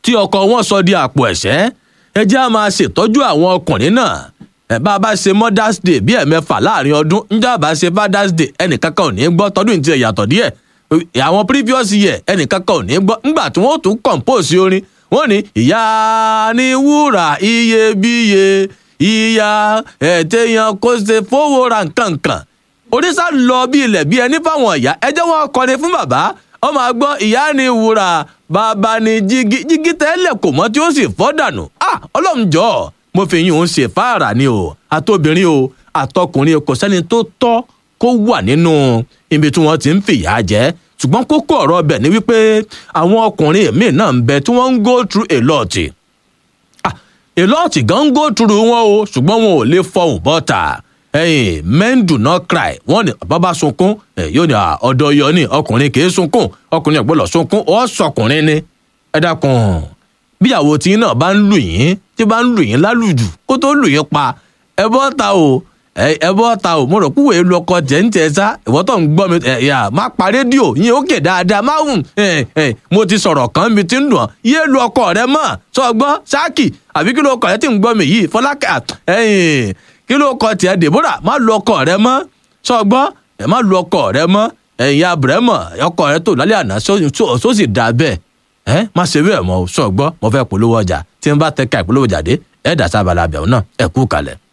tí ọkọ wọn sọ di àpò ẹ̀ṣẹ́ ẹ jẹ́ á máa ṣètọ́jú àwọn ọkùnrin náà ẹ bá a bá ṣe mothers day bí ẹ̀mẹ́fà láàrin ọdún njẹ́ àbá ṣe fathers day ẹnìkankan ò ní gbọ́ tọdún ìtì ẹ̀yàtọ̀ díẹ̀ àwọn previous year ẹnìkankan ò ní gbọ́ ńgbà tí wọ́n tún compose orin wọ́n ní ìyá ni wúrà iyebíye ìyá ẹ̀tẹ̀yàn kò ṣe fowó ra nǹkankan oríṣà lọ bí ilẹ̀ bí ẹni fáwọn ìyá ẹ jẹ́ wọn kọrin fún bàbá ọ máa gbọ́ ìyá ni wúrà bàbá ni jígí jígí tẹ́lẹ̀ kò mọ́ tí ó sì fọ́ dànù ah ọlọ́run jọ̀ọ́ mo fi yín òun ṣe fáàrà ni o àtobìnrin o àtọkùnrin kò sẹ́ni tó tọ́ kó wà nínú ibi tí wọ́n ti ń fìyà jẹ ṣùgbọ́n kókó ọ̀rọ̀ ọbẹ̀ ni wípé àwọn ọkùnrin míì náà ń bẹ tí wọ́n ń go through a lot ah a lot gan ń go through wọn o ṣùgbọ́n wọn ò lè fọhùn bọ́ta ẹ̀yin men do not cry wọ́n ní bàbá sunkún yóò ní ọ̀dọ̀ yọ ní ọkùnrin kì í sunkún ọkùnrin ọ̀gbọ́dọ̀ sunkún ọ̀ sọkùnrin ni ẹ dákun bíyàwó tí náà bá ń lù yín tí bá ń lù yín lálùjù kó tó lù yín pa ẹ bọ́ ta o ẹ bọ́ ta o mo rò púwèé lu ọkọ tẹ̀ ń tẹ̀ sá ìwọ́ tó ń gbọ́ mi ẹ yà má pa rédíò yín ó kè dáadáa má hùn ẹ ẹ mo ti sọ̀rọ̀ kan mi ti ń dùn ọ́ yé lu ọkọ rẹ mọ́ sọ gbọ́ sáàkì àbí kí ló ọkọ rẹ ti ń gbọ́ mi yìí fọlákà ẹyìn kí ló kọ tiẹ̀ Deborah má lu ọkọ rẹ mọ́ sọ gbọ́ ẹ má lu ọkọ rẹ mọ́ ẹ̀yin abúrẹ́mọ̀ ọkọ rẹ tó lálẹ́ àná só sì dà bẹ́ẹ̀ ẹ má ṣe bẹ́ẹ̀ mọ́ sọ gbọ́ mo fẹ́ polówó ọjà tí n bá tẹ ká ìpolówó jáde ẹ̀ dà sábàlá abẹ́ọ̀ náà ẹ̀ kú kalẹ̀.